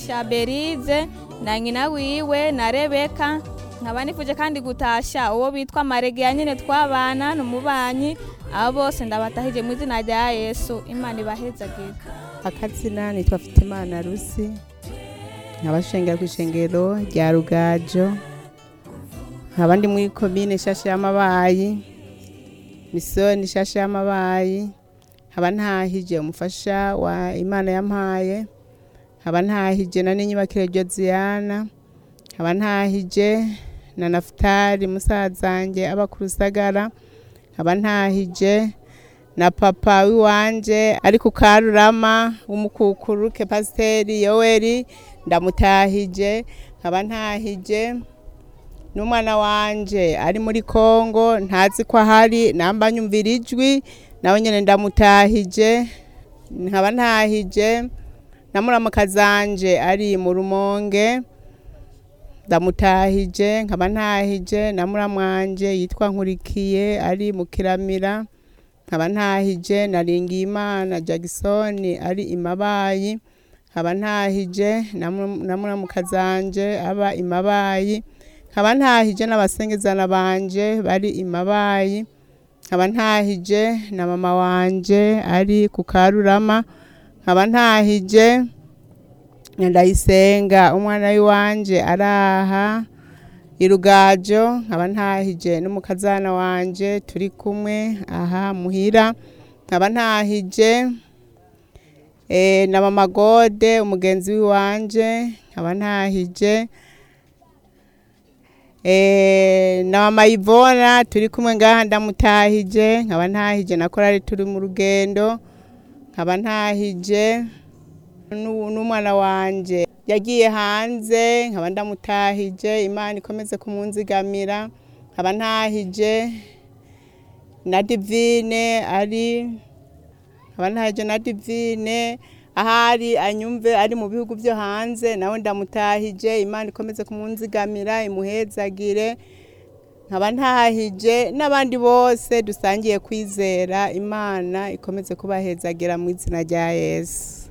gutasha berize na nyina wiwe na rebeka nkaba nifuje kandi gutasha uwo bitwa maregeya nyine twabana n'umubanyi abo bose ndabatahije mu izina rya yesu imana ibahezagire akazina nitwa Fitimana Rusi nkabashengera ku ishengero rya Rugajo nkaba ndi muri komine shasha y'amabayi misoni shasha y'amabayi nkaba ntahije umufasha wa imana yampaye nkaba ntahije na n'inyubakire Josiana nkaba ntahije na Nafutari musazanjye aba ku Rusagara nkaba ntahije na papa wiwanje ari ku karurama w'umukukuruke pasiteri yoweri ndamutahije nkaba ntahije n'umwana wanje ari muri kongo ntazi ko ahari namba nyumvira ijwi nawe nyine ndamutahije nkaba ntahije na muramukazanje ari mu rumonge ndamutahije nkaba ntahije na muramwanje yitwa nkurikiye ari mu kiramira nkaba ntahije na Ringimana Jackson ari imabayi nkaba ntahije na muramukazanje aba imabayi nkaba ntahije n'abasengezana banje bari imabayi nkaba ntahije na mama wanje ari ku karurama nkaba ntahije ndayisenga umwana w'iwanje araha irugajo nkaba ntahije n'umukazana wanje turi kumwe aha muhira nkaba ntahije na mama gode umugenzi w'iwanje nkaba ntahije na mama ivona turi kumwe ngaha ndamutahije nkaba ntahije na korari turi mu rugendo nkaba ntahije n'umwana wanje yagiye hanze nkaba ndamutahije imana ikomeze kumunzigamira nkaba ntahije na divine ari nkaba ntahije na divine ahari anyumve ari mu bihugu byo hanze nawe ndamutahije imana ikomeze kumunzigamira imuhezagire nkaba ntahije n'abandi bose dusangiye kwizera imana ikomeze kubahezagira mu izina rya yesu